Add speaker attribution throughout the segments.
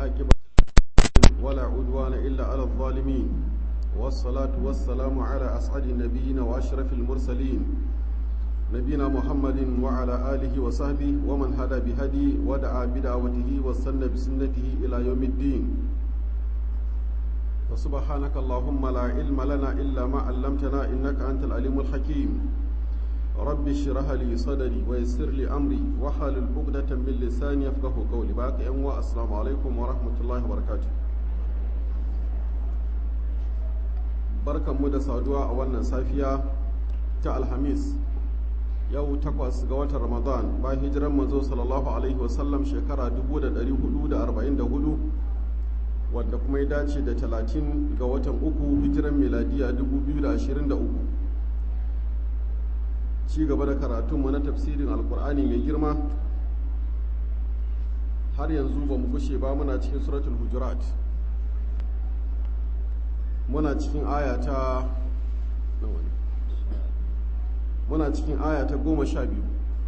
Speaker 1: والعاقبة ولا عدوان إلا على الظالمين والصلاة والسلام على أسعد النبيين وأشرف المرسلين نبينا محمد وعلى آله وصحبه ومن هدى بهدي ودعا بدعوته واستنى بسنته إلى يوم الدين وسبحانك اللهم لا علم لنا إلا ما علمتنا إنك أنت العليم الحكيم رب اشرح لي صدري ويسر لي أمري واحلل عقدة من لساني يفقه قولي باقي أنواع السلام عليكم ورحمة الله وبركاته barkan mu da saduwa a wannan safiya ta alhamis yau takwas ga watan ramadan bayan hijiran manzo sallallahu alaihi wasallam shekara 1444 wadda kuma ya dace da 30 ga watan uku hijiran miladiya 2023 ci gaba da karatunmu na tafsirin alkur'ani mai girma har yanzu ba mu gushe ba muna cikin suratul hujurat muna cikin aya ta muna cikin aya ta goma sha biyu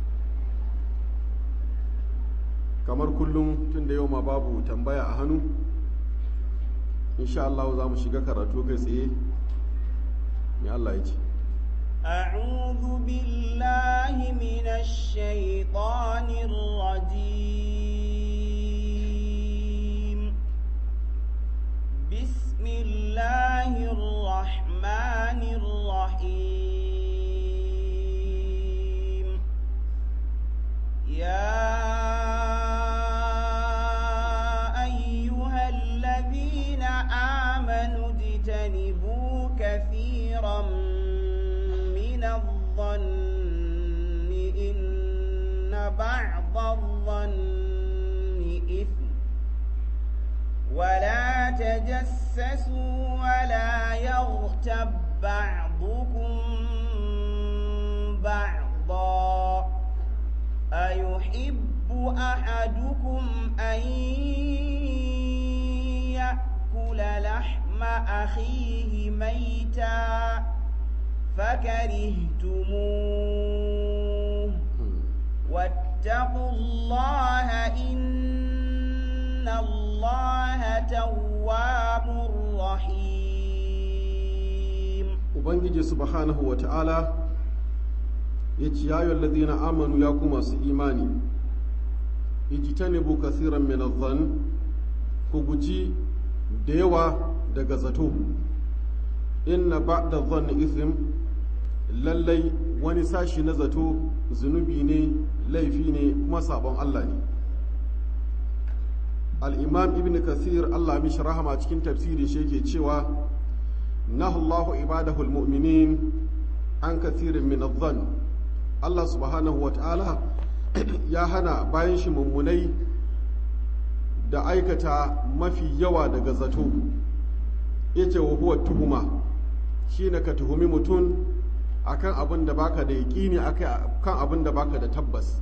Speaker 1: kamar kullum tun da yau ma babu tambaya a hannu insha Allah za mu shiga karatu kai tsaye mai Allah ya ce
Speaker 2: أعوذ بالله من الشيطان الرجيم بسم الله الرحمن الرحيم يا أيها الذين آمنوا اجتنبوا كثيرا من الظن إن بعض الظن إثم ولا تجسسوا ولا يغتب بعضكم بعضا أيحب أحدكم أن يأكل لحم أخيه ميتا فكرهتموه واتقوا الله إن الله تواب رحيم
Speaker 1: ubangiji subhanahu wa ta'ala ya ci yayon ladina amanu ya kuma su imani ijtanibu kasiran min adh ku guji da yawa daga zato inna ba'da dhanni ithm lallai wani sashi na zato zunubi ne laifi ne kuma sabon Allah ne al-imam ibn kasir Allah mishi rahama cikin tafsiri shi yake cewa nahallahu ibadahu al-mu'minin an kathirin min adh Allah subhanahu wa ta'ala ya hana bayan shi mummunai da aikata mafi yawa daga zato yace wa huwa tuhuma shine ka tuhumi mutum akan abin da baka da yaƙini akan abin da baka da tabbas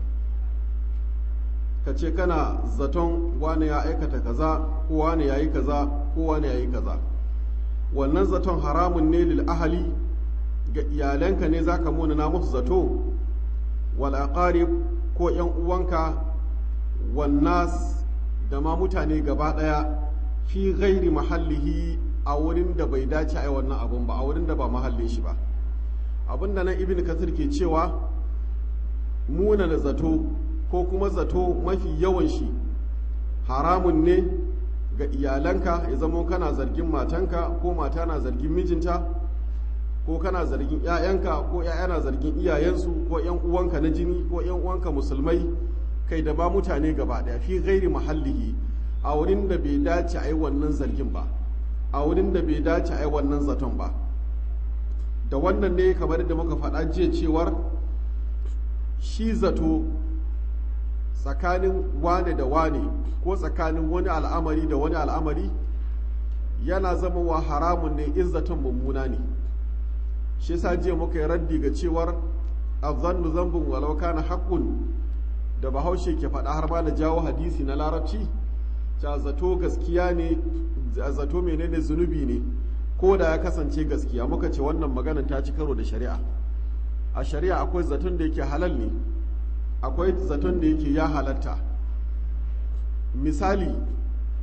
Speaker 1: ka ce kana zaton wane ya aikata kaza ko wane ya yi kaza ko wane ya yi kaza wannan zaton haramun ne lil ahali ga iyalanka ne zaka munana musu zato wal aqarib ko yan uwanka wannas da ma mutane gaba daya fi ghairi mahallihi a wurin da bai dace a wannan abun ba a wurin da ba mahallin shi ba abinda nan ibn kasir ke cewa muna da zato ko kuma zato mafi yawan shi haramun ne ga iyalanka ya zamo kana zargin matanka ko mata na zargin mijinta ko kana zargin 'ya'yanka ko 'ya'ya na zargin iyayensu ko 'yan uwanka na jini ko 'yan uwanka musulmai kai da ba mutane gaba daya fi gairi mahallihi a wurin da bai dace a yi wannan zargin ba a wurin da bai dace a yi wannan zaton ba da wannan ne kamar da muka faɗa jiya cewar shi zato tsakanin wane da wane ko tsakanin wani al'amari da wani al'amari yana zama wa haramun ne in zaton mummuna ne shi sa jiya muka yi raddi ga cewar azannu zambun walau kana haqqun da bahaushe ke faɗa har ma da jawo hadisi na larabci ta zato gaskiya ne zato menene zunubi ne ko da ya kasance gaskiya muka ce wannan maganan ta ci karo da shari'a a shari'a akwai zaton da yake halal ne akwai zaton da yake ya halatta misali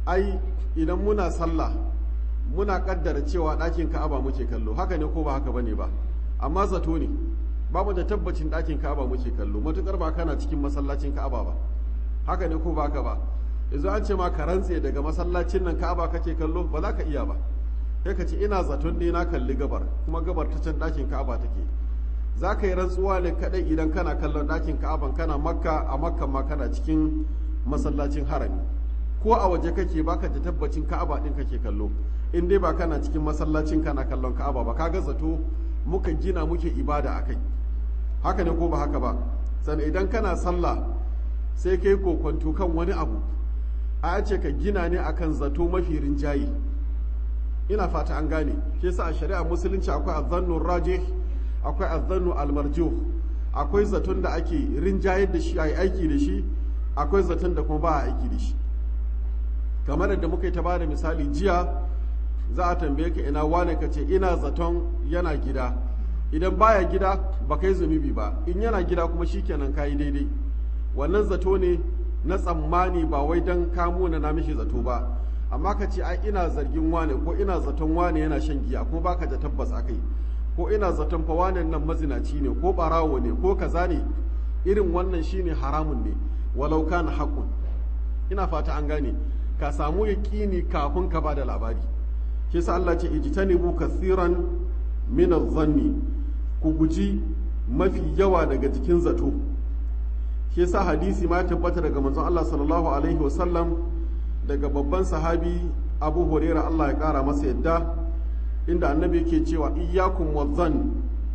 Speaker 1: ai idan muna sallah muna kaddara cewa ɗakin ka'aba muke kallo haka ne ko ba haka bane ba amma zato ne ba mu da tabbacin ɗakin ka'aba muke kallo matukar ba kana cikin masallacin ka'aba ba haka ne ko ba haka ba yanzu an ce ma ka rantse daga masallacin nan ka'aba kake kallo ba za ka iya ba sai ka ce ina zaton ne na kalli gabar kuma gabar ta can ɗakin ka'aba take za ka yi rantsuwa ne kaɗai idan kana kallon ɗakin ka'aban kana makka a makka ma kana cikin masallacin harami ko a waje kake baka da tabbacin ka'aba ɗin kake kallo in dai ba kana cikin masallacin kana kallon ka'aba ba kaga zato muka gina muke ibada a kai haka ne ko ba haka ba sannan idan kana sallah sai kai kokwanto kan wani abu a ce ka gina ne akan zato mafi rinjaye ina fata an gane shi yasa a shari'a musulunci akwai azzannu rajih akwai azzannu almarjuh akwai zaton da ake rinjayar da shi ayi aiki da shi akwai zaton da kuma ba a aiki da shi kamar yadda muka yi ta bada misali jiya za a tambaye ka ina wane ka ce ina zaton yana gida idan baya gida ba kai zunubi ba in yana gida kuma shikenan kayi daidai wannan zato ne na tsammani ba wai don kamo na mishi zato ba amma ka ce ai ina zargin wane ko ina zaton wane yana shan giya kuma baka da tabbas akai ko ina zaton fa wane nan mazinaci ne ko barawo ne ko kaza ne irin wannan shine haramun ne walau kana haqqun ina fata an gane ka samu yaqini kafin ka bada labari shi yasa Allah ce ijtanibu kathiran min adh-dhanni ku guji mafi yawa daga cikin zato shi yasa hadisi ma ya tabbata daga manzon Allah sallallahu alaihi wasallam daga babban sahabi Abu Huraira Allah ya kara masa yadda inda annabi yake cewa iyyakum wadhann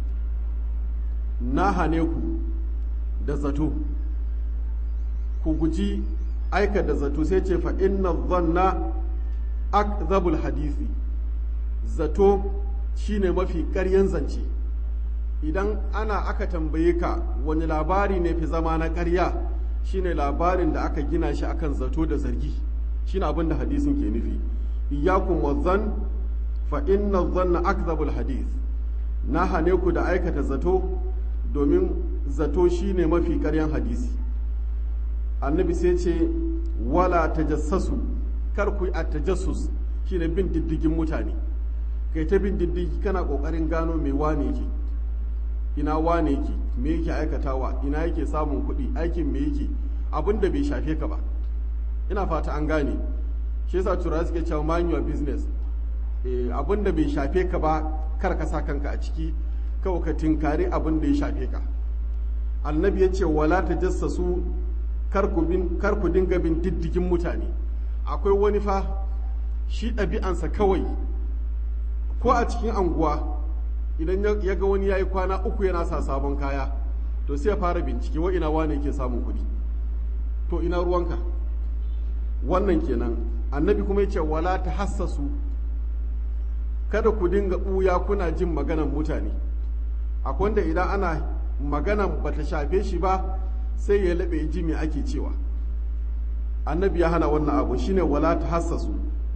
Speaker 1: na hane ku da zato ku guji aika da zato sai ce fa inna dhanna akzabul hadisi zato shine mafi ƙaryan zance idan ana aka tambaye ka wani labari ne fi zama na ƙarya shine labarin da aka gina shi akan zato da zargi shine abin da hadisin ke nufi iyyakum wazan fa inna dhanna akzabul hadith na hane ku da aikata zato domin zato shine mafi ƙaryan hadisi annabi sai ce wala tajassasu kar ku yi a tajassus shine bin diddigin mutane kai ta bin diddigi kana kokarin gano me wane yake ina wane yake me yake aikatawa ina yake samun kuɗi aikin me yake abin da bai shafe ka ba ina fata an gane shi yasa turawa suke cewa mind your business eh abin da bai shafe ka ba kar ka sa kanka a ciki kawai ka tinkari abin da ya shafe ka annabi ya ce wala tajassasu kar ku bin kar ku dinga bin diddigin mutane akwai wani fa shi ɗabi'ansa kawai ko a cikin anguwa idan ya ga wani ya yi kwana uku yana sa sabon kaya to sai ya fara bincike wa ina wane yake samun kuɗi to ina ruwanka wannan kenan annabi kuma ya ce wala ta hassasu kada ku dinga ɓuya kuna jin maganan mutane akwai wanda idan ana maganan bata shafe shi ba sai ya laɓe ji me ake cewa annabi ya hana wannan abu shine wala ta hassasu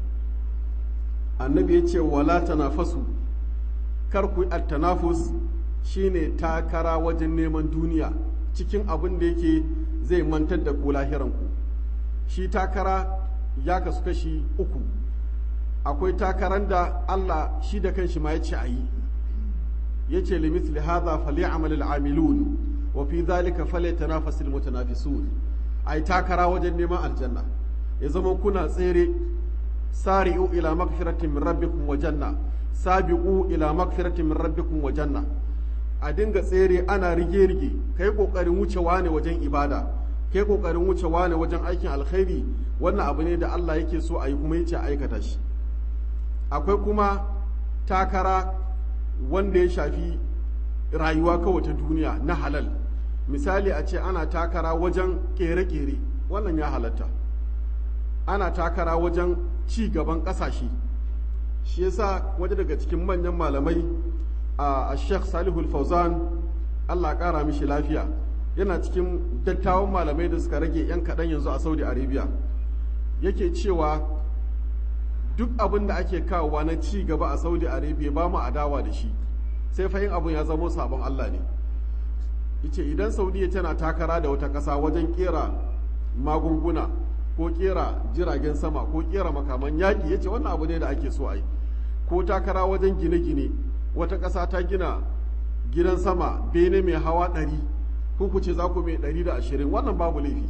Speaker 1: annabi ya ce wala ta nafasu kar ku at-tanafus shine takara wajen neman duniya cikin abin da yake zai mantar da ku lahiranku shi takara ya kasu kashi uku akwai takaran da Allah shi da kanshi ma ya ce a yi ya ce limithli hadha falyamal al-amilun wa fi dhalika falyatanafasul mutanafisun ai takara wajen neman aljanna ya zama kuna tsere sari'u ila magfiratin min rabbikum wa janna sabiqu ila magfiratin min rabbikum wa janna a dinga tsere ana rige rige kai kokarin wucewa ne wajen ibada kai kokarin wucewa ne wajen aikin alkhairi wannan abu ne da Allah yake so a yi kuma yace aikata shi akwai kuma takara wanda ya shafi rayuwa kawai ta duniya na halal misali a ce ana takara wajen kere-kere wannan ya halatta ana takara wajen ci gaban ƙasashe shi yasa waje daga cikin manyan malamai a sheikh salihul fauzan allah ƙara mishi lafiya yana cikin dattawan malamai da suka rage 'yan kaɗan yanzu a saudi arabia yake cewa duk abin da ake kawowa na ci gaba a saudi arabia ba mu adawa da shi sai fahim abin ya zamo sabon allah ne yace idan saudiya tana takara da wata ƙasa wajen kera magunguna ko kera jiragen sama ko kera makaman yaƙi ya ce wannan abu ne da ake so a yi ko takara wajen gine-gine wata ƙasa ta gina gidan sama bene mai hawa ɗari ko ku ce za ku mai ɗari da ashirin wannan babu laifi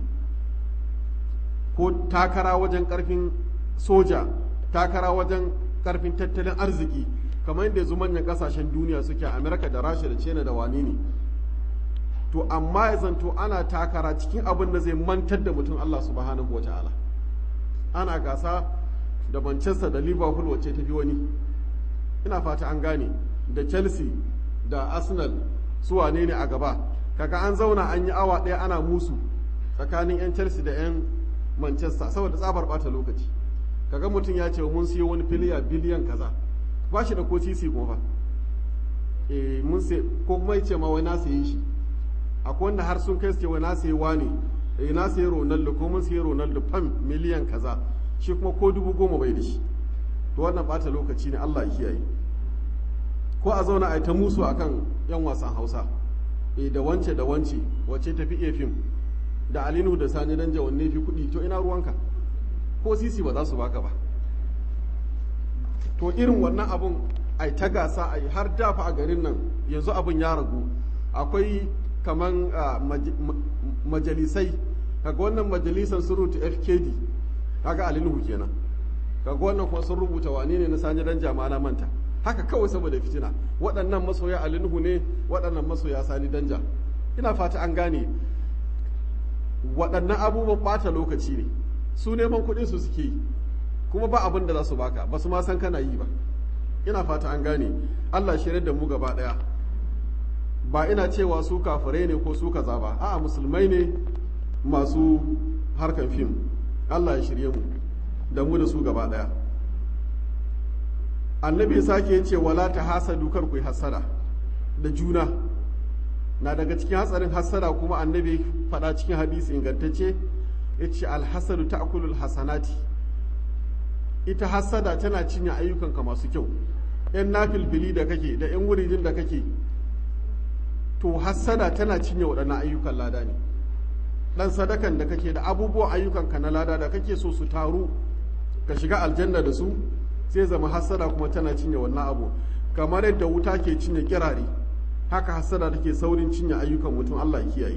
Speaker 1: ko takara wajen ƙarfin soja takara wajen ƙarfin tattalin arziki kamar yadda yanzu manyan ƙasashen duniya suke amerika da rasha da china da wani ne to amma ya zanto ana takara cikin abin da zai mantar da mutum allah subhanahu wa ta'ala ana gasa da manchester da liverpool wacce ta fi wani ina fata an gane da chelsea da arsenal su wane ne a gaba kaga an zauna an yi awa ɗaya ana musu tsakanin 'yan chelsea da 'yan manchester saboda tsabar bata lokaci kaga mutum ya ce mun siyo wani filiya biliyan kaza ba shi da ko sisi kuma fa eh mun sai ko kuma ya ce ma wai na sayi shi akwai wanda har sun kai su ce wai na sayi wani eh na sayi ronaldo ko mun sayi ronaldo fam miliyan kaza shi kuma ko dubu goma bai da shi to wannan bata lokaci ne Allah ya kiyaye ko a zauna a yi ta musu akan yan wasan Hausa eh da wance da wance wace tafi iya fim da Alinu da Sani dan wanne fi kuɗi to ina ruwanka ko sisi ba za su baka ba to irin wannan abun ai ta gasa ai har dafa a garin nan yanzu abun ya ragu akwai kaman majalisai kaga wannan majalisan sun rubuta FKD kaga Alinu kenan kaga wannan kuma sun rubuta wane ne na Sani dan jama'a manta haka kawai saboda fitina waɗannan masoya alinuhu ne waɗannan masoya sani danja ina fata an gane waɗannan abubuwan ɓata lokaci ne su neman kuɗin su suke yi kuma ba abin da za su baka ba su ma san kana yi ba ina fata an gane allah shirya da mu gaba ɗaya ba ina cewa su kafirai ne ko su kaza ba a'a musulmai ne masu harkan fim allah ya shirye mu da mu da su gaba ɗaya annabi sake ce wala ta hasadu kar ku yi hasada da juna na daga cikin hatsarin hasada kuma annabi faɗa cikin hadisi ingantacce ya ce alhasadu ta akulul hasanati ita hasada tana cinye ayyukanka masu kyau yan nafilfili da kake da yan wuridin da kake to hasada tana cinye waɗannan ayyukan lada ne ɗan sadakan da kake da abubuwan ayyukanka na lada da kake so su taru ka shiga aljanna da su sai zama hasada kuma tana cinye wannan abu kamar yadda wuta ke cinye kirare haka hasada take saurin cinye ayyukan mutum Allah ya kiyaye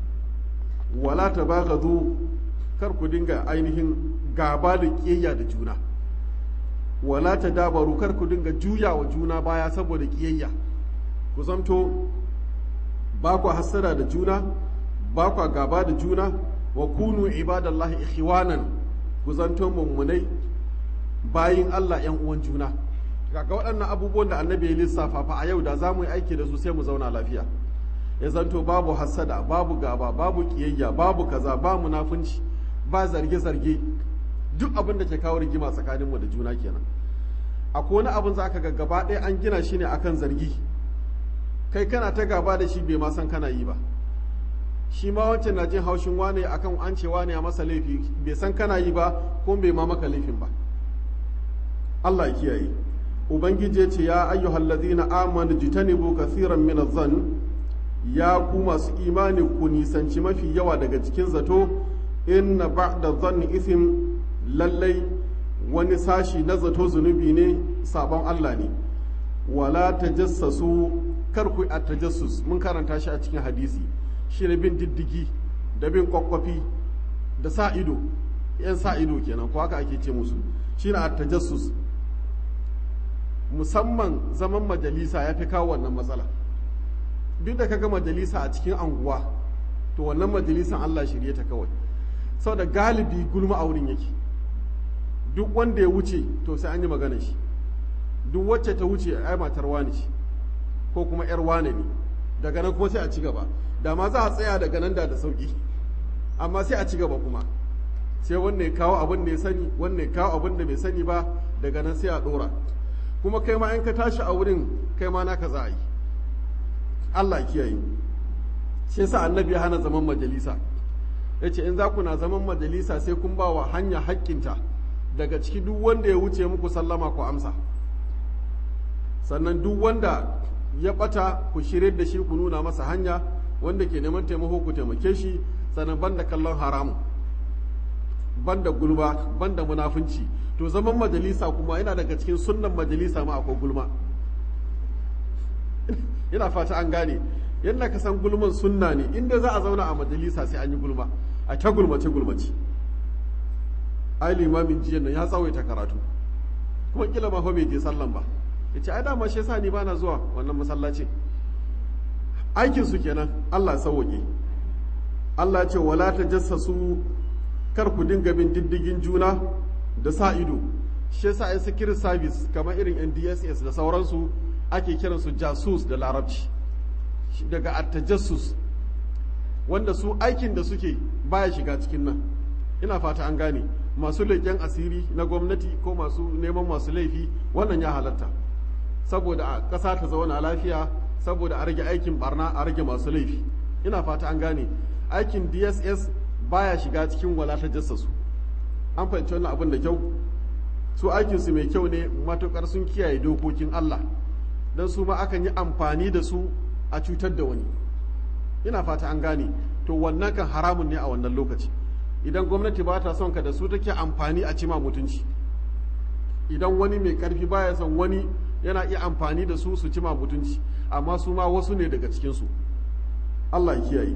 Speaker 1: wala tabaghadu kar ku dinga ainihin gaba da kiyayya da juna wala tadabaru kar ku dinga juya wa juna baya saboda kiyayya ku zamto ba ku hasada da juna ba ku gaba da juna wa kunu ibadallahi ikhwanan ku zanto mummunai bayin Allah ‘yan uwan juna ga waɗannan abubuwan da annabi ya lissafa fa a yau da za mu yi aiki da su sai mu zauna lafiya ya zanto babu hasada babu gaba babu kiyayya babu kaza ba munafunci ba zarge-zarge duk abin da ke kawo rigima tsakaninmu da juna kenan akwai wani abin za ka ga gaba ɗaya an gina shi ne akan zargi kai kana ta gaba da shi bai ma san kana yi ba shi ma wancan na jin haushin wane akan an ce wane a masa laifi bai san kana yi ba ko bai ma maka laifin ba Allah ya kiyaye ubangiji ya ce ya ayyuhal ladina amanu jitanibu kathiran min adh-dhann ya ku masu imani ku nisanci mafi yawa daga cikin zato inna ba'da dhanni ithm lallai wani sashi na zato zunubi ne sabon Allah ne wala tajassasu kar ku a tajassus mun karanta shi a cikin hadisi shi ne bin diddigi da bin kwakwafi da sa ido yan sa ido kenan ko haka ake ce musu shi ne a tajassus musamman zaman majalisa ya fi kawo wannan matsala duk da kaga majalisa a cikin anguwa to wannan majalisan Allah shirye ta kawai saboda galibi gulma a wurin yake duk wanda ya wuce to sai an yi magana shi duk wacce ta wuce ai matar wane ce ko kuma yar wane ne daga nan kuma sai a ci gaba da ma za a tsaya daga nan da da sauki amma sai a ci gaba kuma sai wanne ya kawo abin da ya sani wanne ya kawo abin da bai sani ba daga nan sai a dora kuma kai ma in ka tashi a wurin kai ma naka za a yi Allah kiyaye shi yasa annabi ya hana zaman majalisa ya ce in za ku na zaman majalisa sai kun ba wa hanya haƙƙinta daga ciki duk wanda ya wuce muku sallama ku amsa sannan duk wanda ya ɓata ku shirye da shi ku nuna masa hanya wanda ke neman taimako ku taimake shi sannan banda kallon haramu banda gulma banda munafunci to zaman majalisa kuma yana daga cikin sunnan majalisa ma akwai gulma ina fata an gane yadda ka san gulman sunna ne inda za a zauna a majalisa sai an yi gulma a ta gulmace gulmace ai limamin jiyan nan ya tsawaita karatu kuma kila ma fa bai je sallan ba yace ai dama shi yasa ni bana zuwa wannan masallaci aikin su kenan Allah ya sauke Allah ya ce wala tajassasu kar ku dinga bin diddigin juna da sa ido shi yasa ai security service kamar irin NDSS da sauransu ake kiransu jasus da larabci daga attajassus wanda su aikin da suke baya shiga cikin nan ina fata an gane masu leƙen asiri na gwamnati ko masu neman masu laifi wannan ya halatta saboda a ƙasa ta zauna lafiya saboda a rage aikin barna a rage masu laifi ina fata an gane aikin dss baya shiga cikin wala ta jassasu an fahimci wannan abin da kyau su aikinsu mai kyau ne matukar sun kiyaye dokokin allah don su ma akan yi amfani da su a cutar da wani ina fata an gane to wannan kan haramun ne a wannan lokaci idan gwamnati ba ta son ka da su take amfani a cima mutunci idan wani mai karfi baya son wani yana iya amfani da su su cima mutunci amma su ma wasu ne daga cikinsu Allah ya kiyaye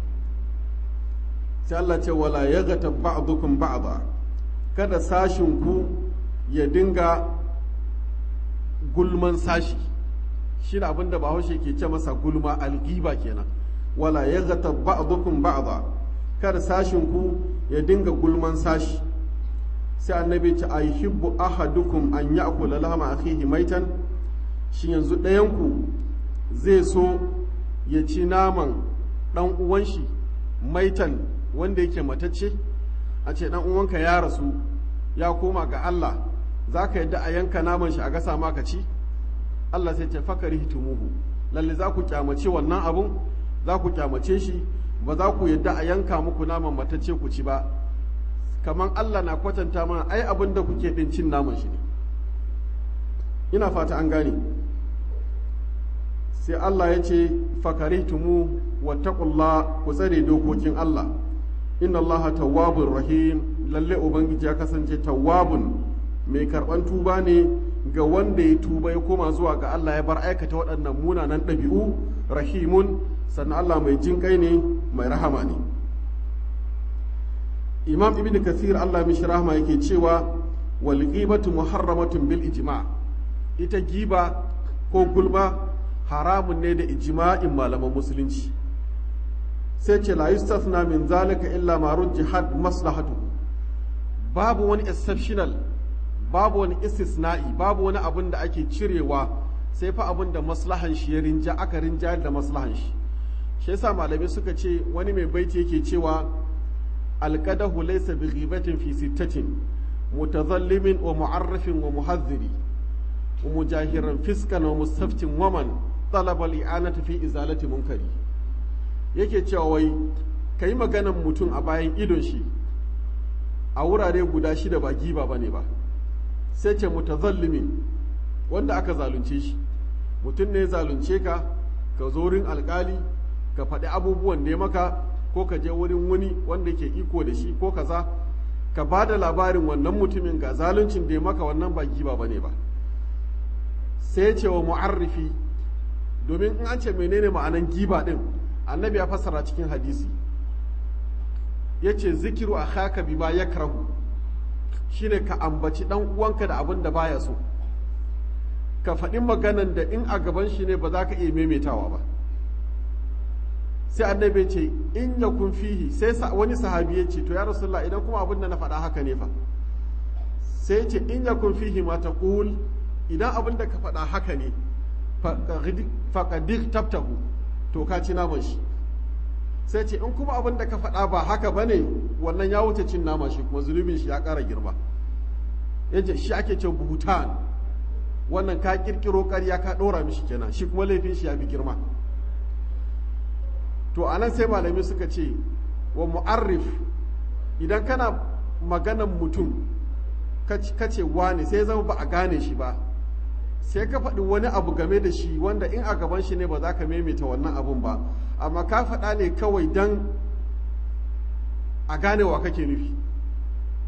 Speaker 1: sai Allah ce wala yaghtab ba'dukum ba'da kada sashin ku ya dinga gulman sashi shi ne abinda bahaushe ke ce masa gulma algiba kenan wala ya gata ba'dukum ba'da kar sashin ku ya dinga gulman sashi sai annabi ce ayhibbu ahadukum an ya'kula lahma akhihi maitan shi yanzu ɗayan ku zai so ya ci naman ɗan uwan shi maitan wanda yake matacce a ce ɗan uwanka ya rasu ya koma ga Allah za ka yadda a yanka naman shi a gasa maka ci Allah sai ce fakari hitumuhu lalle za ku kyamace wannan abun za ku kyamace shi ba za ku yadda a yanka muku naman matacce ku ci ba kamar Allah na kwatanta mana ai abin da kuke din cin naman shi ne ina fata an gane sai Allah ya ce fakaritumu wattaqullah ku tsare dokokin Allah inna Allah tawwabur rahim lalle ubangiji ya kasance tawwabun mai karban tuba ne ga wanda ya tuba ya koma zuwa ga Allah ya bar aikata waɗannan munanan ɗabi'u rahimun sannan Allah mai jin kai ne mai rahama ne imam ibn kathir Allah mishi rahama yake cewa wal ghibatu muharramatun bil ijma ita giba ko gulma haramun ne da ijma'in malaman musulunci sai ce la yustathna min zalika illa ma rujjihat maslahatu babu wani exceptional babu wani istisna'i babu wani abin da ake cirewa sai fa abin da maslahan shi ya rinja aka rinja da maslahan shi shi yasa malamai suka ce wani mai baiti yake cewa alqadahu laysa bi ghibatin fi sittatin mutazallimin wa mu'arrafin wa muhazziri wa mujahiran fiskan wa mustaftin waman talaba al-i'anati fi izalati munkari yake cewa wai kai maganan mutum a bayan idon shi a wurare guda shida ba giba bane ba sai ce mutazallimin wanda aka zalunce shi mutum ne zalunce ka ka zo wurin alkali ka faɗi abubuwan da ya maka ko ka je wurin wani wanda ke iko da shi ko kaza ka ba da labarin wannan mutumin ga zaluncin da ya maka wannan ba giba bane ba sai ce wa mu'arrifi domin in an ce menene ma'anan giba din annabi ya fassara cikin hadisi ya ce zikiru a haka bi ma ya karahu shine ka ambaci dan uwanka da abin da baya so ka faɗi maganan da in a gaban shi ne ba za ka iya maimaitawa ba sai annabi ce in ya kun fihi sai wani sahabi ya ce to ya rasulullah idan kuma abin da na faɗa haka ne fa sai ce in ya kun fihi ma ta idan abin da ka faɗa haka ne faƙadir tabtahu to ka ci naman shi sai ce in kuma abin da ka faɗa ba haka ba ne wannan ya wuce cin nama shi kuma zunubin shi ya ƙara girma yace shi ake ce buhutan wannan ka ƙirƙiro ƙarya ka ɗora mishi kenan shi kuma laifin shi ya fi girma to anan sai malami suka ce wa mu'arrif idan kana maganan mutum ka ce wane sai zama ba a gane shi ba sai ka faɗi wani abu game da shi wanda in a gaban shi ne ba za ka maimaita wannan abun ba amma ka faɗa ne kawai don a gane wa kake nufi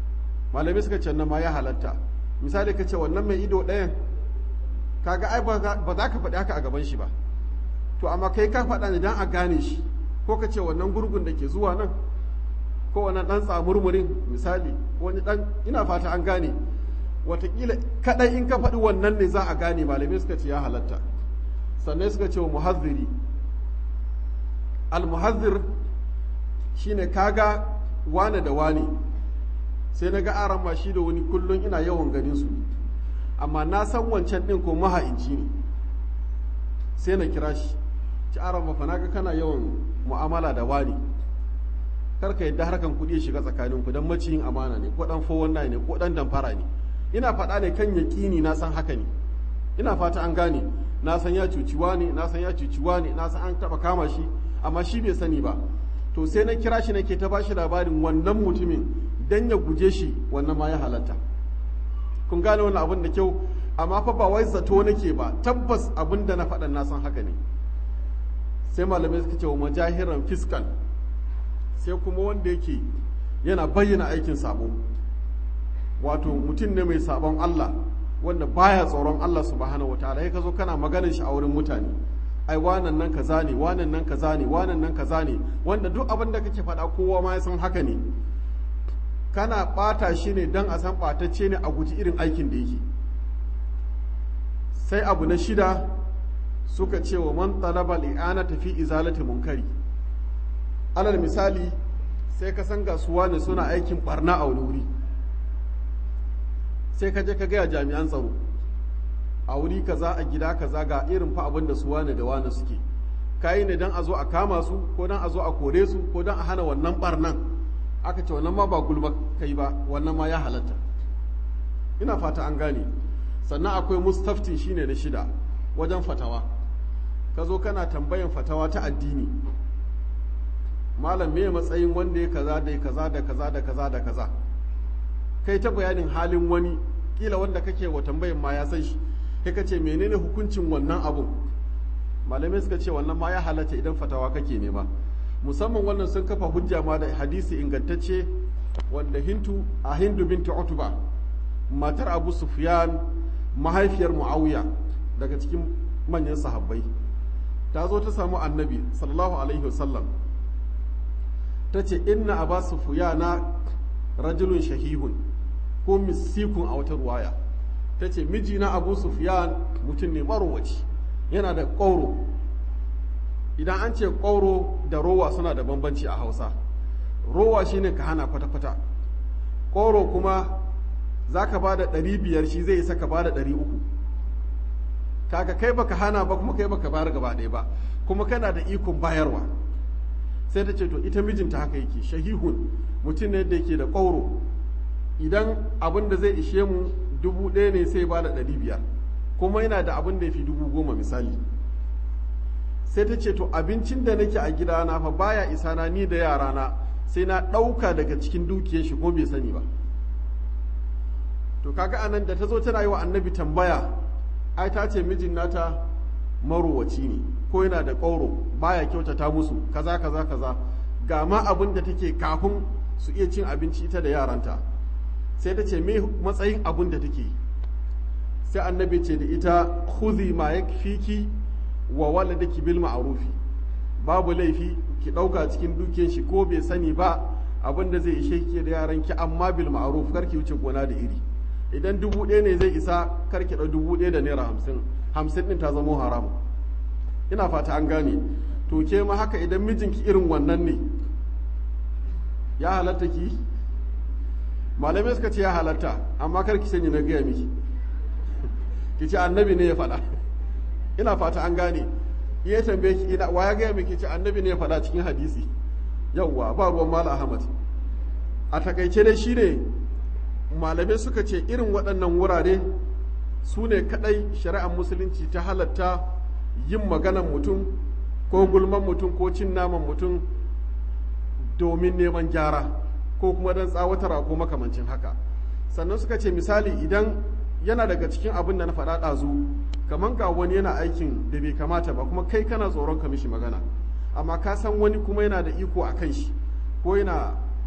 Speaker 1: malamai suka ce nan ma ya halatta misali ka ce wannan mai ido ɗayan kaga ai ba za ka faɗi haka a gaban shi ba to amma kai ka faɗa ne don a gane shi ko ka ce wannan gurgun da ke zuwa nan ko wannan ɗan tsamurmurin misali wani ɗan ina fata an gane watakila kaɗai in ka faɗi wannan ne za a gane malamai suka ce ya halatta sannan suka ce wa muhazziri al-muhazzir shine kaga wane da wane sai na ga aran ma shi da wani kullum ina yawan ganin su amma na san wancan ɗin ko maha'inci ne sai na kira shi ci aran mafa na ga kana yawan mu'amala da wani karka yadda harkan kuɗi ya shiga tsakanin ku dan maciyin amana ne ko dan fowon ne ko dan damfara ne ina faɗa ne kan yaƙini na san haka ne ina fata an gane na san ya cuci wani na san ya cuci wani na san an taɓa kama shi amma shi bai sani ba to sai na kira shi nake ta bashi labarin wannan mutumin dan ya guje shi wannan ma ya halatta kun gane wannan abin da kyau amma fa ba wai zato nake ba tabbas abin da na faɗa na san haka ne sai malamai suka ce wa majahiran fiskal sai kuma wanda yake yana bayyana aikin sabo wato mutum ne mai sabon Allah wanda baya tsoron Allah subhanahu wataala sai ka zo kana maganin shi a wurin mutane ai wanan nan kaza ne wanan nan kaza ne wanan nan kaza ne wanda duk abin da kake faɗa kowa ma ya san haka ne kana ɓata shi ne don a san ɓatacce ne a guji irin aikin da yake sai abu na shida suka ce wa man talaba li'ana tafi izalati munkari alal misali sai ka san gasuwa ne suna aikin barna a wani wuri sai ka je ka gaya jami'an tsaro a wuri kaza a gida kaza ga irin fa abin da su wane da wane suke kayi ne don a zo a kama su ko don a zo a kore su ko don a hana wannan barnan aka ce wannan ma ba gulma kai ba wannan ma ya halatta ina fata an gane sannan akwai mustaftin shine na shida wajen fatawa ka zo kana tambayan fatawa ta addini malam me matsayin wanda ya kaza da kaza da kaza da kaza da kaza kai ta bayanin halin wani kila wanda kake wa tambayin ma ya san shi kai ka ce menene hukuncin wannan abun malamai suka ce wannan ma ya halatta idan fatawa kake nema musamman wannan sun kafa hujja ma da hadisi ingantacce wanda hintu a hindu binti utuba matar abu sufyan mahaifiyar muawiya daga cikin manyan sahabbai ta zo ta samu annabi sallallahu alaihi wasallam ta ce inna aba sufyana rajulun shahihun ko misikun a wata ruwaya ta ce mijina abu sufyan mutum ne marowaci yana da ƙauro idan an ce ƙwauro da rowa suna da bambanci a hausa rowa shine ka hana kwata-kwata ƙwauro kuma za ka ba da ɗari biyar shi zai isa ka ba da ɗari uku kaga kai baka hana ba kuma kai baka bayar gaba ɗaya ba kuma kana da ikon bayarwa sai ta ce to ita mijinta haka yake shahihun mutum ne da yake da ƙwauro idan abin da zai ishe mu dubu ɗaya ne sai ba da ɗari biyar kuma yana da abin da ya fi dubu goma misali sai ta ce to abincin da nake a gidana fa baya isa na ni da yarana sai na ɗauka daga cikin dukiyar shi ko bai sani ba to kaga anan da ta zo tana yi wa annabi tambaya ai ta ce mijin nata marowaci ne ko yana da ƙauro baya kyautata musu kaza kaza kaza ga ma abin da take kafin su iya cin abinci ita da yaranta sai ta ce me matsayin abin da take sai annabi ce da ita khudhi ma yakfiki wa waladaki bil ma'rufi babu laifi ki dauka cikin dukiyar shi ko bai sani ba abin da zai ishe ki da yaran ki amma bil ma'ruf kar ki wuce gona da iri idan dubu ɗaya ne zai isa kar ki ɗau dubu ɗaya da naira hamsin hamsin ɗin ta zamo haram ina fata an gane to ke ma haka idan mijinki irin wannan ne ya halatta ki malamai suka ce ya halatta amma kar ki sani na gaya miki ki ce annabi ne ya faɗa ina fata an gane iya tambaye ki ina wa ya gaya miki ce annabi ne ya faɗa cikin hadisi yawwa ba ruwan mala ahmad a takaice dai shine malamai suka ce irin waɗannan wurare su ne kaɗai shari'ar musulunci ta halatta yin maganan mutum ko gulman mutum ko cin naman mutum domin neman gyara ko kuma don tsawatarwa ko makamancin haka sannan suka ce misali idan yana daga cikin abin da na faɗa ɗazu kamar ga wani yana aikin da bai kamata ba kuma kai kana tsoron ka mishi magana amma ka san wani kuma yana da iko a kan shi ko yana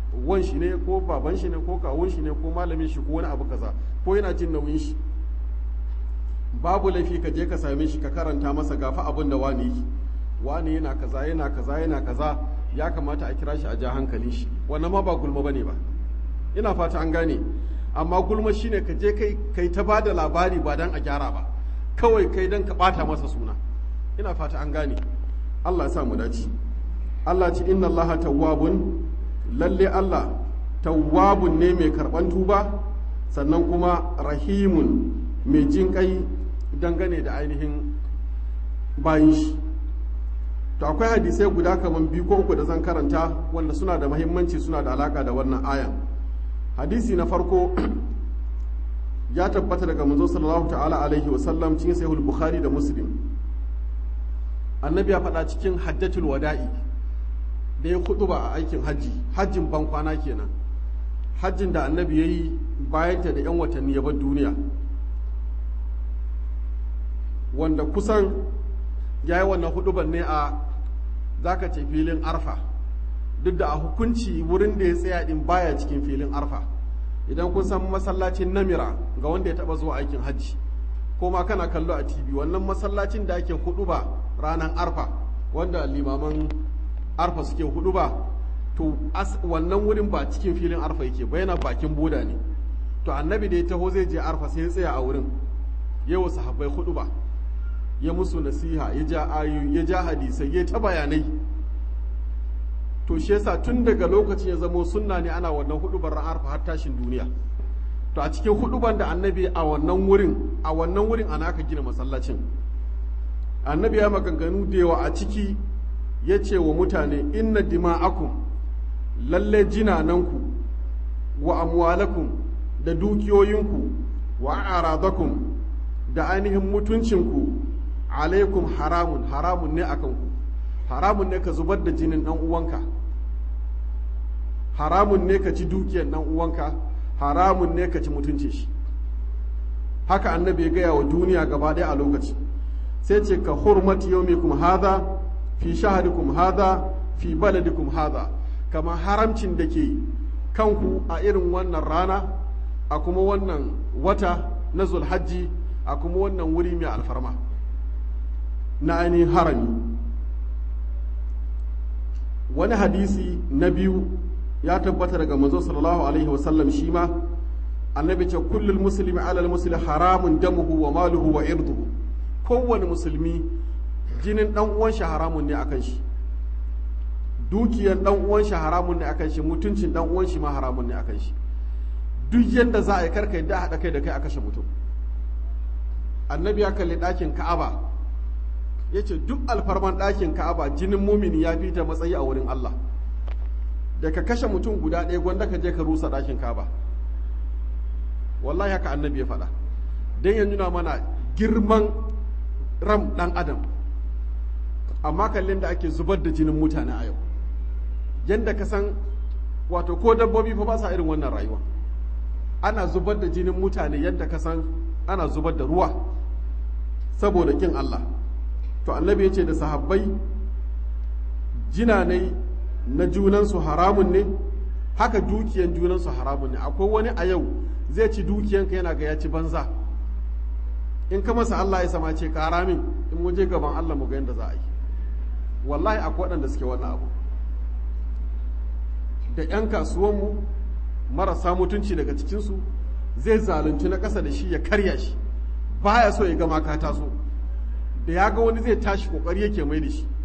Speaker 1: wan shi ne ko baban shi ne ko kawun shi ne ko malamin shi ko wani abu kaza ko yana jin nauyin shi babu laifi ka je ka same shi ka karanta masa gafa abin da wani yi wani yana kaza yana kaza yana kaza ya kamata a kira shi a ja hankalin shi wannan ma ba gulma bane ba ina fata an gane amma gulma shine ka je kai kai ta bada labari ba dan a gyara ba kawai kai dan ka bata masa suna ina fata an gane Allah ya sa mu dace Allah ce inna Allah tawwabun lalle Allah tawwabun ne mai karban tuba sannan kuma rahimun mai jin kai dangane da ainihin bayin shi to akwai hadisai guda kamar biyu ko uku da zan karanta wanda suna da mahimmanci suna da alaka da wannan ayan hadisi na farko ya tabbata daga manzo sallallahu ta'ala alaihi wa sallam cikin sahihul bukhari da muslim annabi ya faɗa cikin hajjatul wada'i da ya kudu ba a aikin hajji hajjin ban kwana kenan hajjin da annabi ya yi bayanta da 'yan watanni ya bar duniya wanda kusan ya yi wannan huduban ne a zaka ce filin arfa duk da a hukunci wurin da ya tsaya din baya cikin filin arfa idan kun san masallacin namira ga wanda ya taba zuwa aikin hajji ko ma kana kallo a tv wannan masallacin da ake huduba ranar arfa wanda limaman arfa suke huduba to wannan wurin ba cikin filin arfa yake ba yana bakin boda ne to annabi da ya taho zai je arfa sai ya tsaya a wurin yawa sahabbai huduba ya musu nasiha ya ja ayu ya ja hadisai ya ta bayanai to shi yasa tun daga lokacin ya zamo sunna ne ana wannan hudubar ran arfa har tashin duniya to a cikin huduban da annabi a wannan wurin a wannan wurin ana aka gina masallacin annabi ya maganganu da yawa a ciki ya ce wa mutane inna dima'akum lalle jinananku wa amwalakum da dukiyoyinku wa aradakum da ainihin mutuncinku alaikum haramun haramun ne akan ku haramun ne ka zubar da jinin dan uwanka haramun ne ka ci dukiyar dan uwanka haramun ne ka ci mutunci shi haka annabi ya gaya wa duniya gaba ɗaya a lokaci sai ce ka hurmati yaumikum hadha fi shahadikum hadha fi baladikum hadha kama haramcin da ke kanku a irin wannan rana a kuma wannan wata na zulhajji a kuma wannan wuri mai alfarma na ainihin harami wani hadisi na biyu ya tabbata daga manzo sallallahu alaihi wasallam shi ma annabi ce kullul muslimi alal muslimi haramun damuhu wa maluhu wa irduhu kowane musulmi jinin dan uwan shi haramun ne akan shi dukiyar dan uwan shi haramun ne akan shi mutuncin dan uwan shi ma haramun ne akan shi duk yanda za a yi karka yadda haɗa kai da kai a kashe mutum annabi ya kalli ɗakin ka'aba ya ce duk alfarman ɗakin ka'aba jinin mumini ya fi ta matsayi a wurin Allah da ka kashe mutum guda ɗaya gwanda ka je ka rusa ɗakin ka'aba wallahi haka annabi ya faɗa don ya nuna mana girman ram ɗan adam amma kallin da ake zubar da jinin mutane a yau yadda ka san wato ko dabbobi fa ba sa irin wannan rayuwa ana zubar da jinin mutane yadda ka san ana zubar da ruwa saboda kin Allah to annabi ya ce da sahabbai jinanai na junansu haramun ne haka dukiyan junansu haramun ne akwai wani a yau zai ci dukiyanka yana ga ya ci banza in ka masa Allah ya sama ce kara min in mu je gaban Allah mu ga yadda za a yi wallahi akwai waɗanda suke wannan abu da 'yan kasuwanmu marasa mutunci daga cikinsu zai zalunci na ƙasa da shi ya karya shi baya so ya gama ka taso da ya ga wani zai tashi kokari yake mai da shi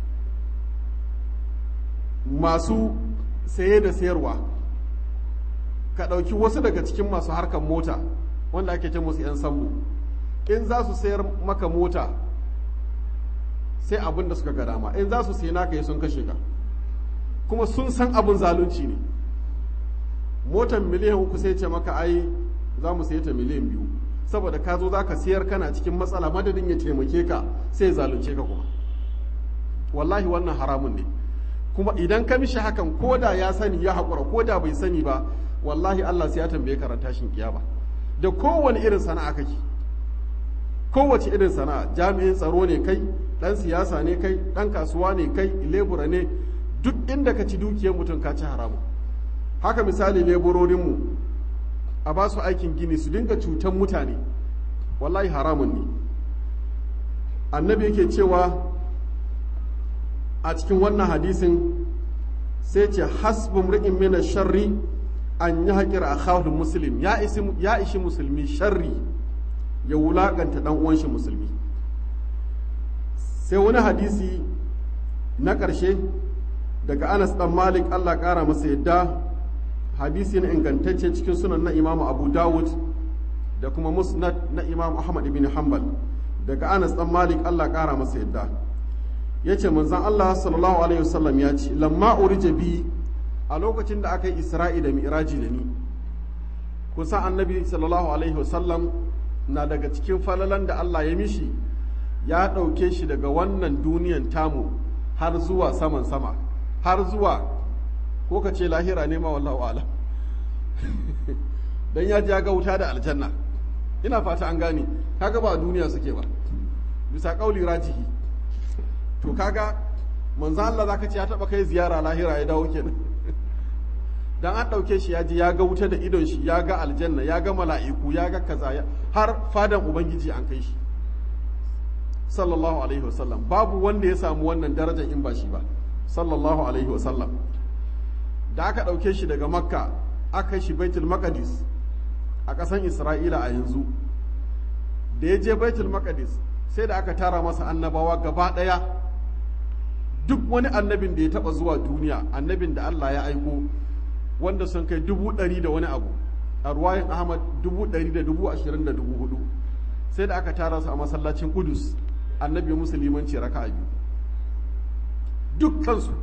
Speaker 1: masu saye da sayarwa ka ɗauki wasu daga cikin masu harkar mota wanda ake ce musu 'yan sambo in za su sayar maka mota sai abin da suka ga dama in za su sayi naka yi sun kashe ka kuma sun san abin zalunci ne motar miliyan uku sai ce maka ai za mu sayi ta miliyan biyu saboda ka zo za ka siyar kana cikin matsala madadin ya taimake ka sai ya zalunce ka kuma wallahi wannan haramun ne kuma idan ka mishi hakan ko da ya sani ya haƙura ko da bai sani ba wallahi Allah sai ya tambaye ka tashin kiyama da kowane irin sana'a kake kowace irin sana'a jami'in tsaro ne kai dan siyasa ne kai dan kasuwa ne kai lebura ne duk inda ka ci dukiyar mutum ka ci haramu haka misali leburorinmu a ba su aikin gini su dinga cutan mutane wallahi haramun ne annabi yake cewa a cikin wannan hadisin sai ce hasbun ri'in mina sharri an yi haƙir a khawul muslim ya ishi musulmi sharri ya wulaƙanta ɗan uwan shi musulmi sai wani hadisi na ƙarshe daga anas ɗan malik allah ƙara masa yadda hadisi na ingantacce cikin sunan na imamu abu dawud da kuma musnad na imam ahmad ibn hanbal daga anas ɗan malik allah ƙara masa yadda ya ce manzan allah sallallahu alaihi wasallam ya ce lamma urija bi a lokacin da aka yi isra'i da mi'raji da ni kusa annabi sallallahu alaihi wasallam na daga cikin falalan da allah ya mishi ya ɗauke shi daga wannan duniyan tamu har zuwa saman sama har zuwa ko ka ce lahira ne ma wallahu alam dan ya ji ya ga wuta da aljanna ina fata an gane kaga ba duniya suke ba bisa kauli rajihi to kaga manzo Allah zaka ce ya taba kai ziyara lahira ya dawo kenan dan an dauke shi ya ji ya ga wuta da idon shi ya ga aljanna ya ga mala'iku ya ga kaza har fadan ubangiji an kai shi sallallahu alaihi wasallam babu wanda ya samu wannan darajar in ba shi ba sallallahu alaihi wasallam da aka ɗauke shi daga makka aka shi baitul maqdis a ƙasan isra'ila a yanzu da ya je baitul maqdis sai da aka tara masa annabawa gaba ɗaya duk wani annabin da ya taɓa zuwa duniya annabin da allah ya aiko wanda sun kai dubu ɗari da wani abu a ruwayin ahmad dubu ɗari da dubu ashirin da dubu hudu sai da aka tara su a masallacin kudus annabi musulmanci raka'a biyu dukkansu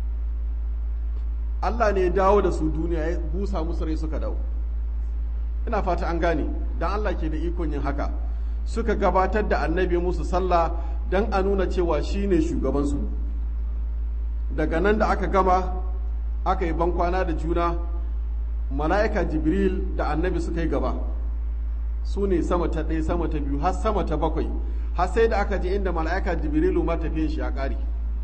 Speaker 1: Allah ne ya dawo da su duniya ya busa musu rai suka dawo ina fata an gane dan Allah ke da ikon yin haka suka gabatar da annabi musu sallah dan a nuna cewa shine shugabansu daga nan da aka gama aka yi bankwana da juna mala'ika jibril da annabi suka yi gaba su ne sama ta ɗaya sama ta biyu har sama ta bakwai har sai da aka je inda mala'ika jibrilu ma tafiyan shi ya ƙare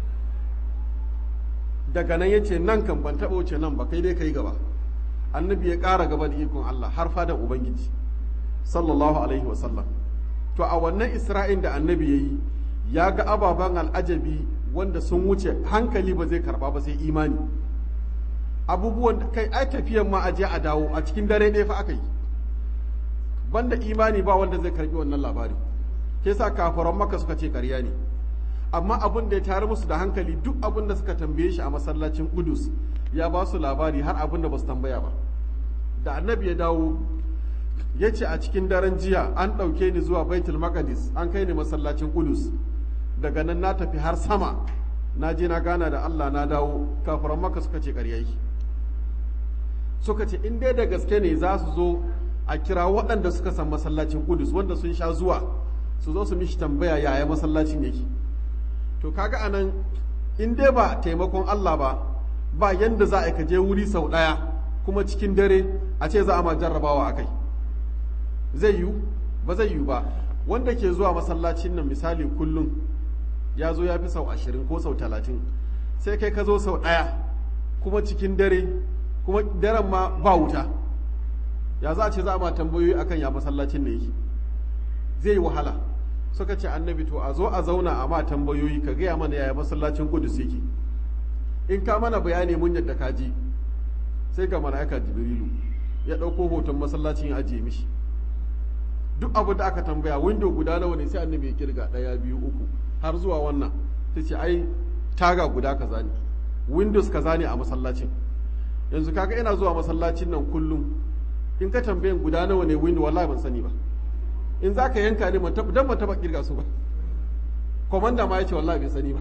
Speaker 1: daga nan ya ce nan kan ban taɓa wuce nan ba kai dai ka yi gaba annabi ya ƙara gaba da ikon Allah har fadan ubangiji sallallahu alaihi wasallam to a wannan isra'in da annabi ya yi ya ga ababen al'ajabi wanda sun wuce hankali ba zai karba ba sai imani abubuwan da kai ai tafiyan ma aje a dawo a cikin dare ɗaya fa aka yi banda imani ba wanda zai karbi wannan labari ke sa kafaran maka suka ce ƙarya ne amma abin da ya tare musu da hankali duk abin da suka tambaye shi a masallacin Qudus ya ba su labari har abin da ba su tambaya ba da annabi ya dawo ya ce a cikin daren jiya an ɗauke ni zuwa baitul maqdis an kai ni masallacin Qudus daga nan na tafi har sama na je na gana da Allah na dawo kafaran maka suka ce ƙarya yi suka ce in dai da gaske ne za su zo a kira waɗanda suka san masallacin Qudus wanda sun sha zuwa su zo su mishi tambaya yaya masallacin yake to kaga anan in dai ba taimakon Allah ba ba yanda za a ka je wuri sau ɗaya kuma cikin dare a ce za a ma jarrabawa akai zai yiwu ba zai yiwu ba wanda ke zuwa masallacin nan misali kullum ya zo ya fi sau ashirin ko sau talatin sai kai ka zo sau ɗaya kuma cikin dare kuma daren ma ba wuta ya za a ce za a ma tambayoyi akan ya masallacin ne yake zai yi wahala suka ce annabi to a zo a zauna a ma tambayoyi ka gaya mana yaya masallacin kudus yake in ka mana bayani mun yadda ka ji sai ga mala'ika jibrilu ya ɗauko hoton masallacin ya ajiye mishi duk abu da aka tambaya window guda nawa ne sai annabi ya kirga ɗaya biyu uku har zuwa wannan sai ce ai taga guda kaza ne windows kaza ne a masallacin yanzu kaga ina zuwa masallacin nan kullum in ka tambayin guda nawa ne window wallahi ban sani ba in za ka yanka ne dan ban taba kirga su ba komanda ma ya ce wallahi bai sani ba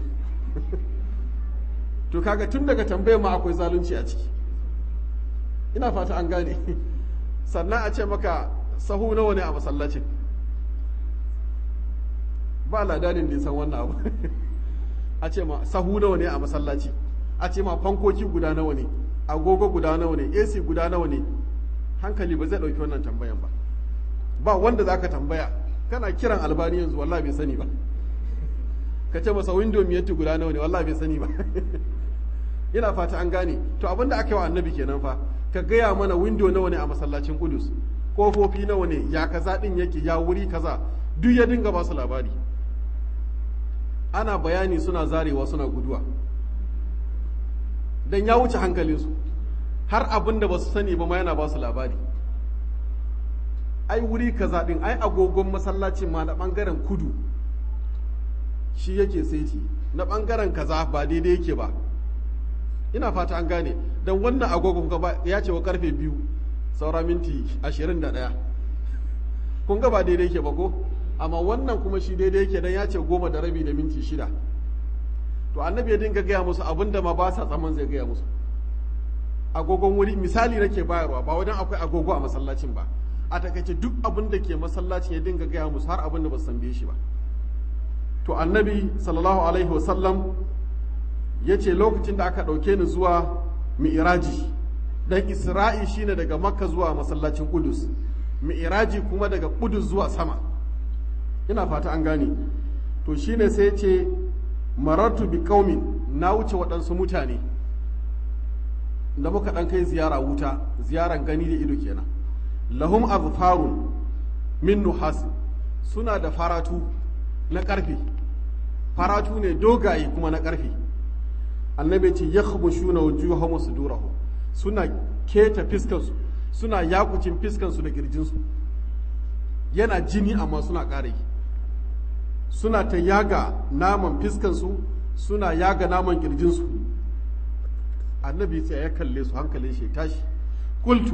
Speaker 1: to kaga tun daga tambayar ma akwai zalunci a ciki ina fata an gane sannan a ce maka sahu nawa ne a masallacin ba ladanin da san wannan abu a ce ma sahu nawa ne a masallaci a ce ma fankoki guda nawa ne agogo guda nawa ne ac guda nawa ne hankali ba zai ɗauki wannan tambayan ba ba wanda za ka tambaya kana kiran albani yanzu wallahi bai sani ba ka ce masa window miyatti guda nawa ne wallahi bai sani ba ina fata an gane to abin da aka yi wa annabi kenan fa ka gaya mana windo nawa ne a masallacin kudus kofofi nawa ne ya kaza din yake ya wuri kaza duk ya dinga ba su labari ana bayani suna zarewa suna guduwa dan ya wuce hankalinsu har abin da ba su sani ba ma yana ba su labari ai wuri kaza din ai agogon masallacin ma na bangaren kudu shi yake saiti na bangaren kaza ba daidai yake ba ina fata an gane don wannan agogon gaba ya ce wa karfe biyu saura minti ashirin da ɗaya kun ga ba daidai yake ba ko amma wannan kuma shi daidai yake don ya ce goma da rabi da minti shida to annabi ya dinga gaya musu abin da ma ba sa tsaman zai gaya musu agogon wuri misali nake bayarwa ba wajen akwai agogo a masallacin ba a takaice duk abin da ke masallacin ya dinga gaya musu har abin da ba su tambaye shi ba to annabi sallallahu alaihi wasallam ya ce lokacin da aka ɗauke ni zuwa mi'iraji dan isra'i shine daga makka zuwa masallacin kudus mi'iraji kuma daga kudus zuwa sama ina fata an gane to shine sai ya ce marartu bi qaumin na wuce waɗansu mutane da muka ɗan kai ziyara wuta ziyaran gani da ido kenan lahum azfarun min nuhas suna da faratu na ƙarfe faratu ne dogaye kuma na ƙarfe annabi ce ya khabushuna wujuhahum sudurahum suna keta fiskansu suna yakucin fiskansu da kirjinsu yana jini amma suna ƙara yi suna ta yaga naman fiskansu suna yaga naman kirjinsu annabi sai ya kalle su hankalin shi tashi kultu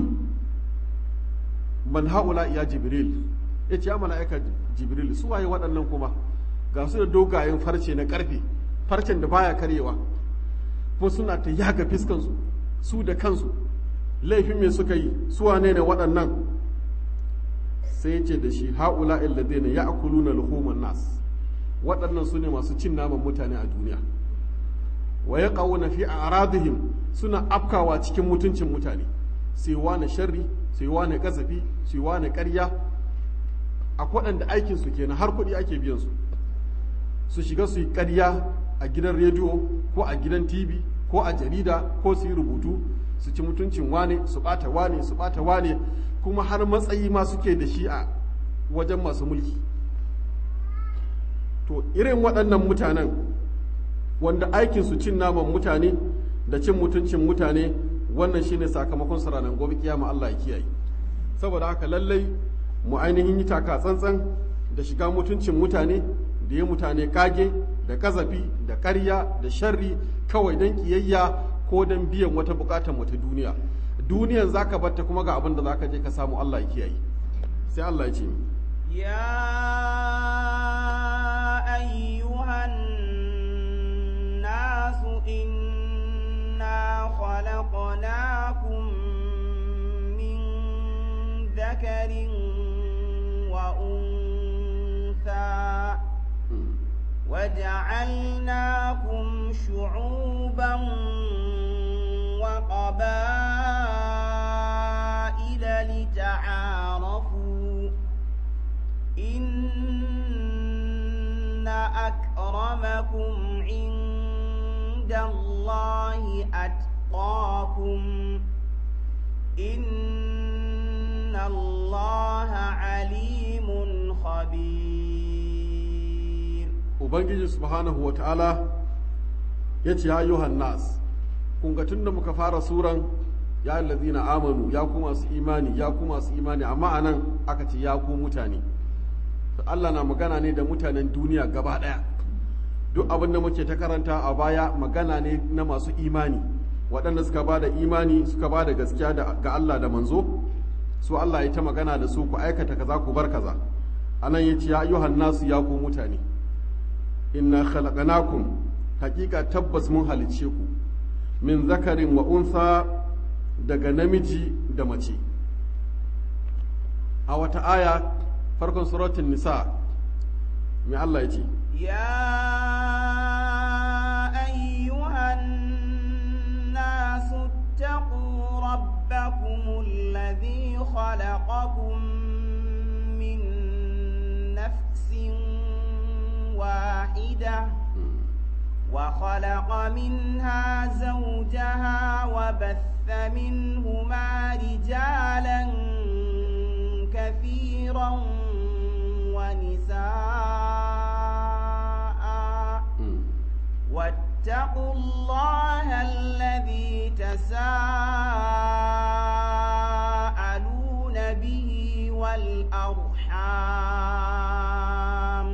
Speaker 1: man haula ya jibril ya ce ya mala'ika jibril su waye waɗannan kuma ga su da dogayen farce na ƙarfe farcen da baya karyewa kuma suna ta yaga fiskansu su da kansu laifin me suka yi su wane ne waɗannan sai ya ce da shi haula illadina ya akuluna luhuman nas waɗannan su ne masu cin naman mutane a duniya wa ya na fi aradihim suna afkawa cikin mutuncin mutane sai wane sharri sai wane kasafi sai wane ƙarya a waɗanda aikin su kenan har kuɗi ake biyan su su shiga su yi ƙarya a gidan rediyo ko a gidan tv ko a jarida ko su yi rubutu su ci mutuncin wane su ɓata wane su ɓata wane kuma har matsayi ma suke da shi a wajen masu mulki to irin waɗannan mutanen wanda aikin su cin naman mutane da cin mutuncin mutane wannan shine sakamakon su ranar gobe kiyama Allah ya kiyaye saboda haka lallai mu ainihin yi taka tsantsan da shiga mutuncin mutane da ya mutane kage da kazafi da ƙarya da sharri kawai don kiyayya ko don biyan wata bukatar wata duniya duniyan zaka batta kuma ga abin da zaka je ka samu Allah ya kiyaye sai Allah ya ce
Speaker 2: يا أيها الناس إنا خلقناكم من ذكر وأنثى وجعلناكم شعوبا وقبائل لتعارفوا إن أكرمكم عند الله أتقاكم إن الله عليم خبير
Speaker 1: ubangiji subhanahu wa ta'ala ya ce ya yuhan nas kun ga tun da muka fara suran ya allazina amanu ya ku masu imani ya ku masu imani amma anan aka ce ya ku mutane Allah na magana ne da mutanen duniya gaba ɗaya duk abin da muke ta karanta a baya magana ne na masu imani waɗanda suka ba da imani suka ba da gaskiya ga Allah da manzo su Allah ya ta magana da su ku aikata kaza ku bar kaza anan ya ce ya ayyuhan nasu ya ku mutane inna khalaqnakum hakika tabbas mun halicce ku min zakarin wa unsa daga namiji da mace a wata aya farkon suratun nisa mai Allah ya ce
Speaker 2: يا أيها الناس اتقوا ربكم الذي خلقكم من نفس واحدة وخلق منها زوجها وبث منهما رجالا كثيرا ونساء واتقوا الله الذي تساءلون به والأرحام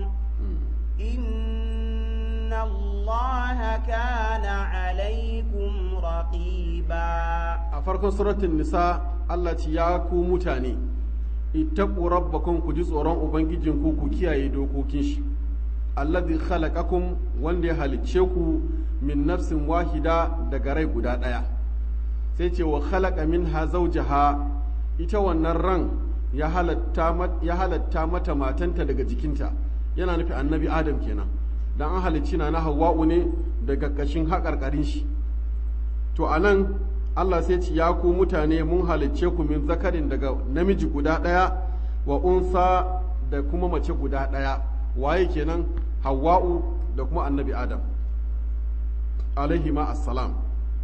Speaker 2: إن الله كان عليكم رقيبا
Speaker 1: a farkon suratun nisa Allah ce ya ku mutane ittaqu rabbakum ku ji tsoron ubangijinku ku kiyaye dokokin shi alladhi khalaqakum wanda ya halicce ku min nafsin wahida daga rai guda ɗaya sai ce wa khalaqa minha zawjaha ita wannan ran ya halatta ya halatta mata matanta daga jikinta yana nufi annabi adam kenan dan an halicci na na hawwa'u ne daga kashin haƙarƙarin shi to anan Allah sai ce ya ku mutane mun halicce ku min zakarin daga namiji guda ɗaya wa unsa da kuma mace guda ɗaya waye kenan hawwa'u da kuma annabi adam alaihi ma assalam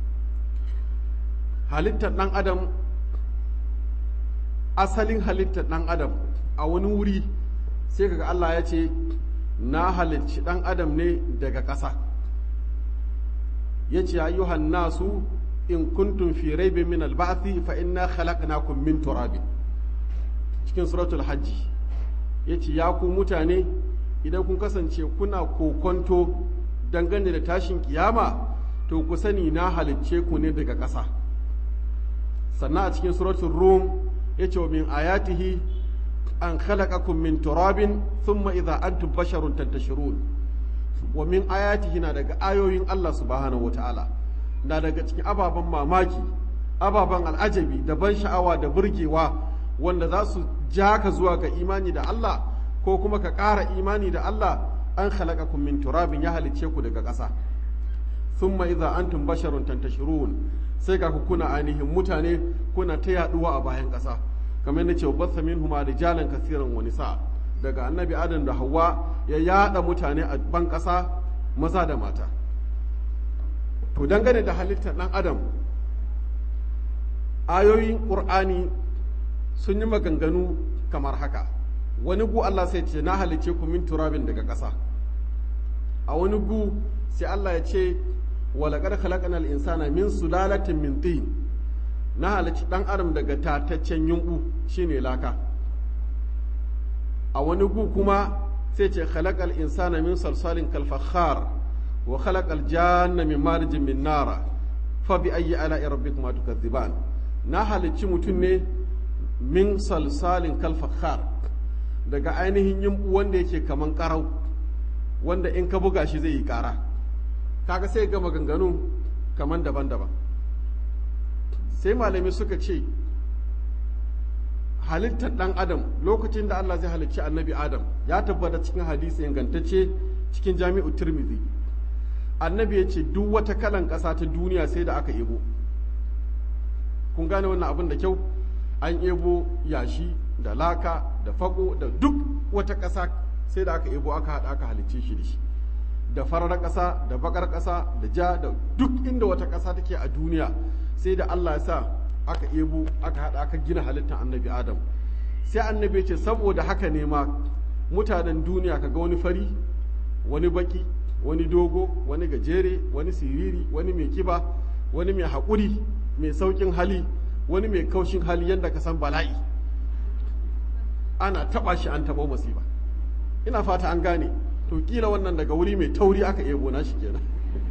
Speaker 1: halittar ɗan adam asalin halittar ɗan adam a wani wuri sai kaga Allah ya ce na halicci ɗan adam ne daga ƙasa ya ce ayyuhan nasu in kuntum fi raibin min alba'thi fa inna khalaqnakum min turabin cikin suratul hajji yace ya ku mutane idan kun kasance kuna kokonto dangane da tashin kiyama to ku sani na halicce ku ne daga ƙasa sannan a cikin suratul rum yace wa min ayatihi an khalaqakum min turabin thumma idza antum basharun tantashirun wa min ayatihi na daga ayoyin Allah subhanahu wataala na daga cikin ababen mamaki ababen al'ajabi da ban sha'awa da burgewa wanda za su ja ka zuwa ga imani da Allah ko kuma ka ƙara imani da Allah an khalaqakum min turabin ya halicce ku daga ƙasa thumma idza antum basharun tantashirun sai ga ku kuna ainihin mutane kuna ta yaduwa a bayan ƙasa kamar yadda cewa basa minhuma rijalan kasiran wa nisa daga annabi adam da hawa ya yada mutane a ban ƙasa maza da mata to dangane da halittar ɗan adam ayoyin ƙur'ani sun yi maganganu kamar haka wani gu Allah sai ce na halice ku min turabin daga ƙasa a wani gu sai Allah ya ce walaƙar khalaqanal insana min sulalatin min tin na halici ɗan adam daga tataccen yunɓu shine laka a wani gu kuma sai ce khalaqal insana min salsalin kalfakhar wa khalaqal janna min marijin min nara fa bi ayyi ala'i rabbikuma tukazziban na halicci mutum ne min salsalin kalfakhar daga ainihin yimbu wanda yake kaman karau wanda in ka buga shi zai yi kara kaga sai ga maganganu kaman daban-daban sai malami suka ce halittar ɗan adam lokacin da Allah zai halicci annabi adam ya tabbata cikin hadisi ingantacce cikin jami'u tirmidhi annabi ya ce duk wata kalan ƙasa ta duniya sai da aka ebo kun gane wannan abin da kyau an ebo yashi da laka da fako da duk wata ƙasa sai da aka ebo aka haɗa aka halicce shi da shi da farar ƙasa da bakar ƙasa da ja da duk inda wata ƙasa take a duniya sai da Allah ya sa aka ebo aka haɗa aka gina halittar annabi adam sai annabi ce saboda haka ne ma mutanen duniya kaga wani fari wani baki wani dogo wani gajere wani siriri wani mai kiba wani mai haƙuri mai sauƙin hali wani mai kaushin hali yadda ka san bala'i ana taɓa shi an taɓa masifa ina fata an gane to kila wannan daga wuri mai tauri aka ebo na shi kenan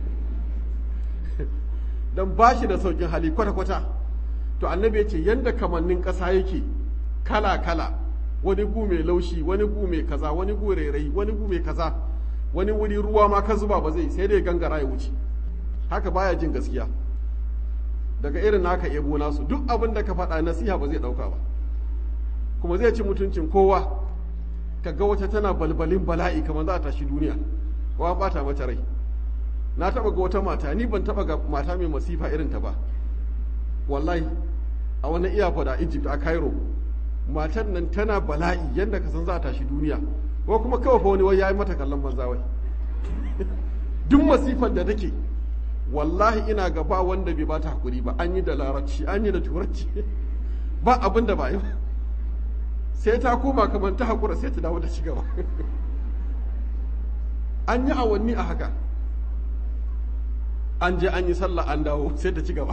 Speaker 1: don ba shi da sauƙin hali kwata-kwata to annabi ya ce yadda kamannin ƙasa yake kala-kala wani gu mai laushi wani gu mai kaza wani gu rairayi wani gu mai kaza wani wuri ruwa ma ka zuba ba zai sai dai gangara ya wuce haka baya jin gaskiya daga irin naka ebo nasu duk abin da ka faɗa nasiha ba zai ɗauka ba kuma zai ci mutuncin kowa ka ga wata tana balbalin bala'i kamar za a tashi duniya wa bata mata rai na taɓa ga wata mata ni ban taɓa ga mata mai masifa irin ta ba wallahi a wani iyafa da egypt a cairo matan nan tana bala'i yadda ka san za a tashi duniya ko kuma kawai fa wani wai ya yi mata kallon banza wai duk masifar da take wallahi ina ga ba wanda bai bata hakuri ba an yi da larabci an yi da turanci ba abin da ba yi ba sai ta koma kamar ta hakura sai ta dawo da ci gaba an yi awanni a haka an je an yi sallah an dawo sai ta ci gaba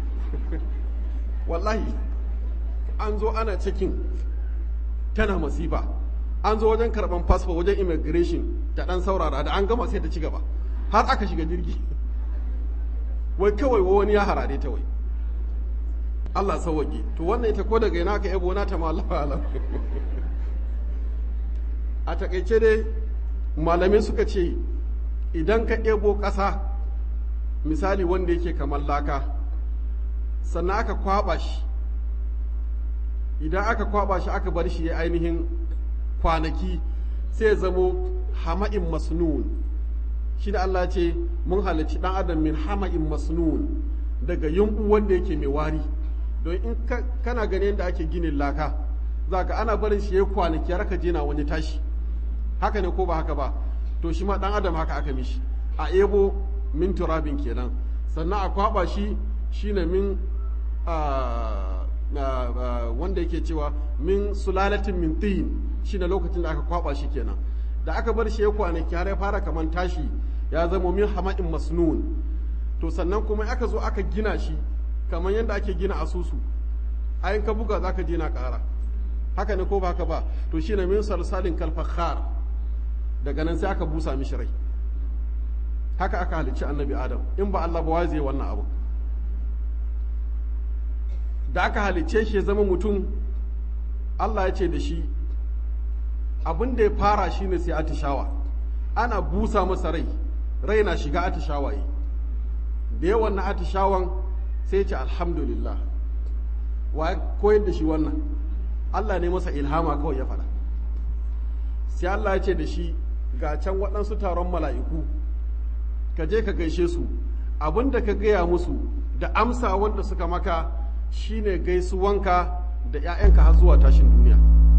Speaker 1: wallahi an zo ana cikin tana masifa an zo wajen karban fasfo wajen immigration ta dan saurara da an gama sai ta ci gaba har aka shiga jirgi wai kawai wani ya harare ta wai Allah sauwaƙe to wannan ita ko daga ina ka yabo na ta malafa alam a takaice dai malamai suka ce idan ka ɗebo ƙasa misali wanda yake kamar laka sannan aka kwaba shi idan aka kwaba shi aka bar shi ya ainihin kwanaki sai ya zamo hama'in masnun shi da Allah ce mun halarci ɗan adam min hama'in masnun daga yunɓu wanda yake mai wari don in kana ganin yadda ake ginin laka za ka ana barin shi ya kwanaki har ka jina wani tashi haka ne ko ba haka ba to shi ma ɗan adam haka aka mishi a ebo min turabin kenan sannan a kwaba shi shine min wanda yake cewa min sulalatin min tin shine lokacin da aka kwaba shi kenan da aka bar shi ya kwanaki har ya fara kaman tashi ya zama min hama'in masnun to sannan kuma aka zo aka gina shi kamar yadda ake gina asusu ayin ka buga zaka je na ƙara haka ne ko ba haka ba to shine min salsalin kalfakhar daga nan sai aka busa mishi rai haka aka halicci annabi adam in ba Allah ba zai wannan abu da aka halicce shi ya zama mutum Allah ya ce da shi abin da ya fara shi ne sai atishawa ana busa masa rai rai na shiga atishawa yi da yawan na atishawan sai ce alhamdulillah wa koyar da shi wannan Allah ne masa ilhama kawai ya faɗa sai Allah ya ce da shi ga can waɗansu taron mala'iku ka je ka gaishe su abin da ka gaya musu da amsa wanda suka maka shine gaisuwanka da 'ya'yanka har zuwa tashin duniya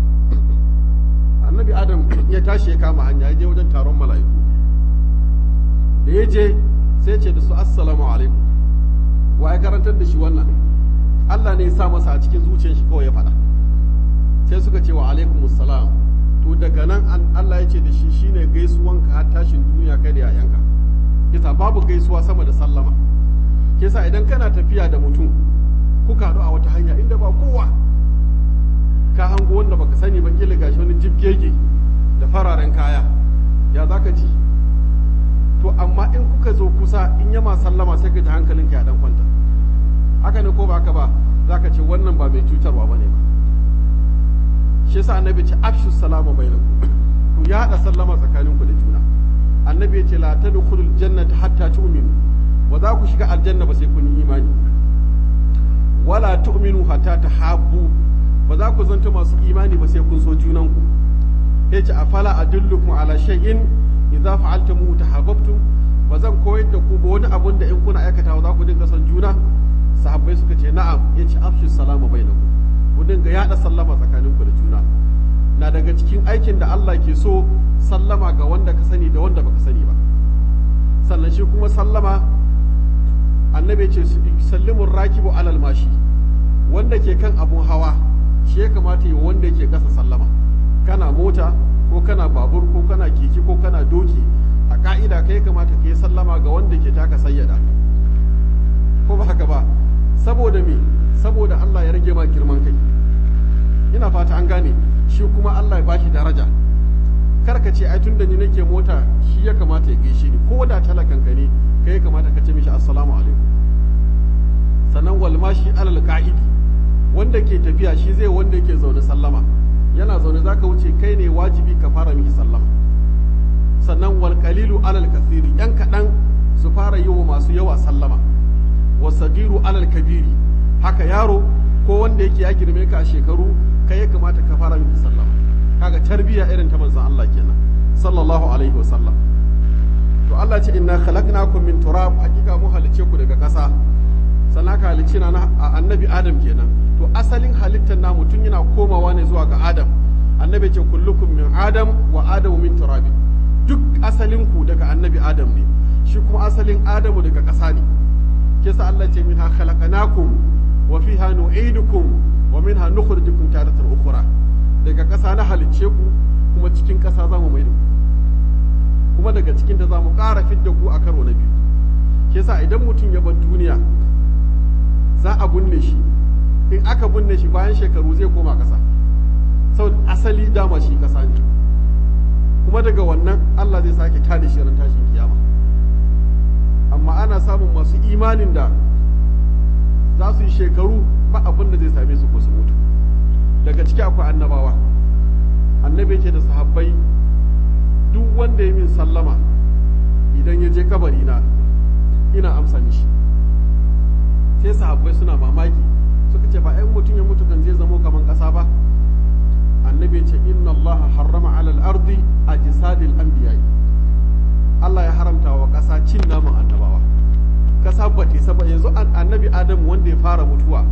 Speaker 1: annabi adam ya tashi ya kama hanya ya je wajen taron mala'iku da ya je sai ce da su assalamu alaikum wa ya karantar da shi wannan Allah ne ya sa masa a cikin zuciyar shi kawai ya faɗa sai suka ce wa alaikum salam to daga nan Allah ya ce da shi shine gaisuwanka har tashin duniya kai da 'ya'yanka kisa babu gaisuwa sama da sallama kisa idan kana tafiya da mutum kuka haɗu a wata hanya inda ba kowa ka hango wanda baka sani ba kila gashi wani jibgege da fararen kaya ya zaka ji to amma in kuka zo kusa in yama sallama sai ka ji hankalinka ya dan kwanta haka ne ko ba haka ba zaka ce wannan ba mai cutarwa bane ba shi yasa annabi ce afshu salama bainakum ku ya hada sallama tsakaninku da juna annabi ya ce la tadkhulul jannata hatta tu'minu ba za ku shiga aljanna ba sai kun yi imani wala tu'minu hatta tahabbu ba za ku zanta masu imani ba sai kun so junanku ya ce afala adullukum ala shay'in idza fa'altum tahabbtum ba zan koyar da ku ba wani abun da in kuna aikatawa za ku dinga son juna sahabbai suka ce na'am ya ce afshu salama bainakum ku dinga yada sallama tsakaninku da juna na daga cikin aikin da Allah ke so sallama ga wanda ka sani da wanda baka sani ba sannan shi kuma sallama annabi ce sallimun rakibu alal mashi wanda ke kan abun hawa shi ya kamata yi wanda ke kasa sallama kana mota ko kana babur ko kana keke ko kana doki a ka'ida kai kamata ka yi sallama ga wanda ke taka sayyada ko ba haka ba saboda me saboda Allah ya rage ma girman kai ina fata an gane shi kuma Allah ya bashi daraja kar ka ce ai tun da ni nake mota shi ya kamata ya gaishe ni ko da talakan ka ne kai kamata ka ce mishi assalamu alaikum sannan walmashi alal ka'idi wanda ke tafiya shi zai wanda yake zaune sallama yana zaune zaka wuce kai ne wajibi ka fara mishi sallama sannan wal qalilu alal kasiri yan kaɗan su fara yi wa masu yawa sallama wasagiru alal kabiri haka yaro ko wanda yake ya girme ka a shekaru kai ya kamata ka fara mishi sallama kaga tarbiya irin ta manzon Allah kenan sallallahu alaihi wa sallam to Allah ce inna khalaqnakum min turab hakika mu halice ku daga ƙasa sannan ka halice na annabi Adam kenan to asalin halittar na mutum yana komawa ne zuwa ga Adam annabi ce kullukum min Adam wa Adamu min turab duk asalin ku daga annabi Adam ne shi kuma asalin adamu daga ƙasa ne kisa Allah ce minha khalaqnakum wa fiha nu'idukum wa minha nukhrijukum taratan ukhra daga ƙasa na halicce ku kuma cikin ƙasa zamu mai da ku kuma daga cikin ta zamu ƙara fidda ku a karo na biyu kisa idan mutum ya bar duniya za a binne shi in aka binne shi bayan shekaru zai koma ƙasa sau asali dama shi ƙasa ne kuma daga wannan Allah zai sake tada shi ran tashin kiyama amma ana samun masu imanin da za su yi shekaru ba abin da zai same su ko su mutu daga ciki akwai annabawa annabi ce da sahabbai duk wanda ya min sallama idan ya je kabari na ina amsa mishi sai sahabbai suna mamaki suka ce ba ɗan mutum ya mutu kan zai zamo kaman ƙasa ba annabi ce inna Allah harrama alal ardi a jisadil anbiya'i Allah ya haramta wa ƙasa cin naman annabawa ƙasa ba ta saba yanzu annabi Adam wanda ya fara mutuwa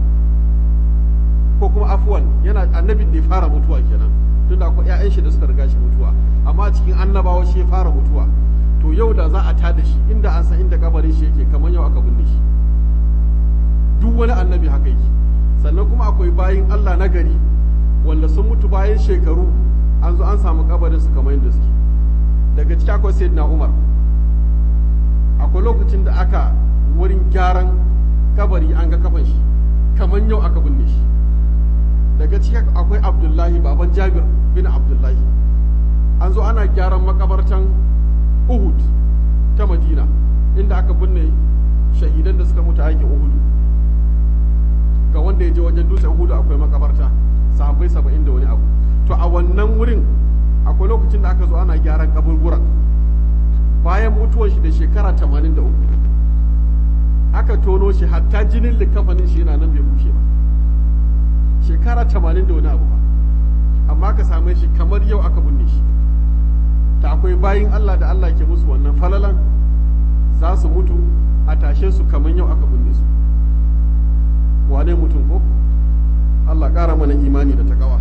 Speaker 1: ko kuma afuwan yana annabin da ya fara mutuwa kenan tunda akwai ƴaƴan shi da suka riga shi mutuwa amma cikin annabawa shi ya fara mutuwa to yau da za a tada shi inda an san inda kabarin shi yake kamar yau aka binne shi duk wani annabi haka yake sannan kuma akwai bayin Allah na gari wanda sun mutu bayan shekaru an zo an samu kabarin su kamar yadda suke daga ciki akwai sayyidina Umar akwai lokacin da aka wurin gyaran kabari an ga kafan shi kamar yau aka binne shi daga ciki akwai Abdullahi baban Jabir bin Abdullahi an zo ana gyaran makabartan Uhud ta Madina inda aka binne shahidan da suka mutu a yakin Uhud ga wanda ya je wajen dutsen Uhud akwai makabarta sahabbai saba'in da wani abu to a wannan wurin akwai lokacin da aka zo ana gyaran kaburburan bayan mutuwar shi da shekara tamanin da uku aka tono shi hatta jinin likafanin shi yana nan bai bushe ba shekara tamanin da wani abu ba amma ka same shi kamar yau aka binne shi ta akwai bayin Allah da Allah ke musu wannan falalan za su mutu a tashe su kamar yau aka binne su wane mutum ko Allah ƙara mana imani da takawa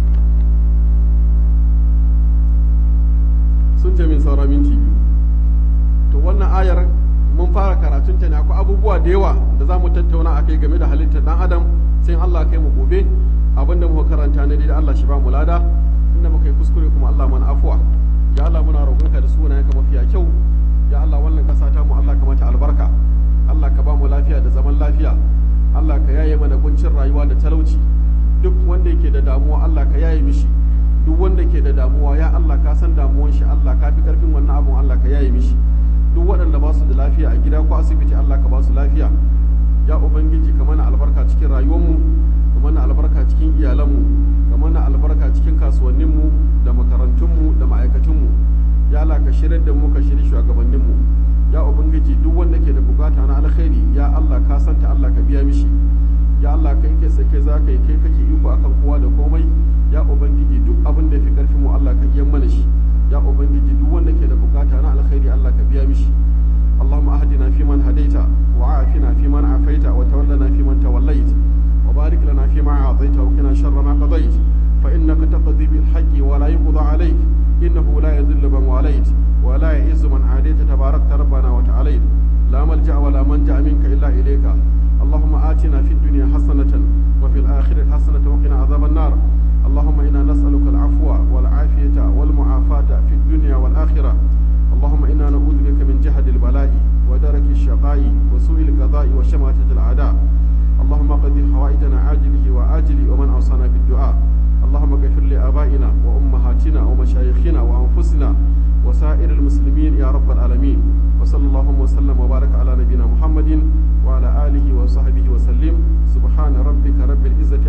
Speaker 1: sun ce min saura minti biyu to wannan ayar mun fara karatun ta ne akwai abubuwa da yawa da za mu tattauna a kai game da halittar dan adam sai Allah kai mu gobe abinda muka karanta ne da Allah shi ba mu lada inda muka yi kuskure kuma Allah mana afuwa ya Allah muna roƙonka da sunayenka mafiya kyau ya Allah wannan ƙasa ta mu Allah ka mata albarka Allah ka ba mu lafiya da zaman lafiya Allah ka yaye mana kuncin rayuwa da talauci duk wanda yake da damuwa Allah ka yaye mishi duk wanda ke da damuwa ya Allah ka san damuwan shi Allah ka fi karfin wannan abun Allah ka yaye mishi duk waɗanda ba su da lafiya a gida ko asibiti Allah ka ba su lafiya ya ubangiji ka mana albarka cikin rayuwarmu ka mana albarka cikin iyalanmu ka mana albarka cikin kasuwanninmu da makarantunmu da ma'aikatunmu ya Allah ka shirar da mu ka shiri shugabanninmu ya ubangiji duk wanda ke da bukata na alkhairi ya Allah ka santa Allah ka biya mishi ya Allah kai kai sai kai za ka yi kai kake iko akan kowa da komai ya ubangiji duk abin da fi karfin mu Allah ka iya mana shi ya ubangiji duk wanda ke da bukata na alkhairi Allah ka biya mishi اللهم اهدنا فيمن هديت وعافنا فيمن عافيت وتولنا فيمن توليت وبارك لنا فيما اعطيت وقنا شر ما قضيت فانك تقضي بالحق ولا يقضى عليك انه لا يذل من واليت ولا يعز من عاديت تباركت ربنا وتعاليت لا ملجا ولا منجا منك الا اليك اللهم آتنا في الدنيا حسنة وفي الآخرة حسنة وقنا عذاب النار اللهم إنا نسألك العفو والعافية والمعافاة في الدنيا والآخرة اللهم إنا نعوذ بك من جهد البلاء ودرك الشقاء وسوء القضاء وشماتة الأعداء اللهم قضي حوائجنا عاجله وآجله ومن أوصانا بالدعاء اللهم اغفر لآبائنا وأمهاتنا ومشايخنا وأنفسنا وسائر المسلمين يا رب العالمين وصلى اللهم وسلم وبارك على نبينا محمد وعلى آله وصحبه وسلم سبحان ربك رب العزة